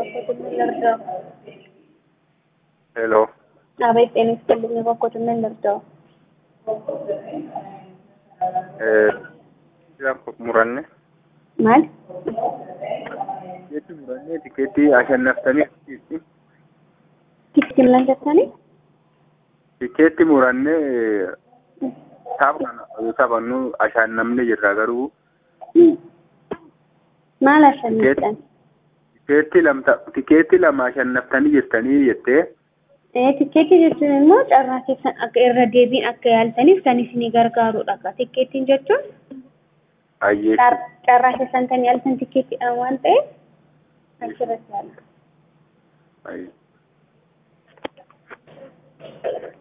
ልርዳው? ሄሎ አቤት ጤና ይስጥልኝ። እባክዎትን ምን ልርዳው? muranne ማል tikeetti murannee tikeettii ashannaftanii tikiti ምን ጀተኒ tikeetti murannee tapha kana yoo taphannu ashannamne jirra garuu maal ashanniftan? tikeetti lamta tikeetti lama ashannaftanii jirtanii jettee Tikkeetii jechuun immoo carraa keessan akka irra deebiin akka yaaltaniif kan isinii gargaarudha. Tikkeettiin jechuun ayyee carraa keessan kan yaaltan tikkeettiidhaan waan ta'eef achirratti yaala. ayyee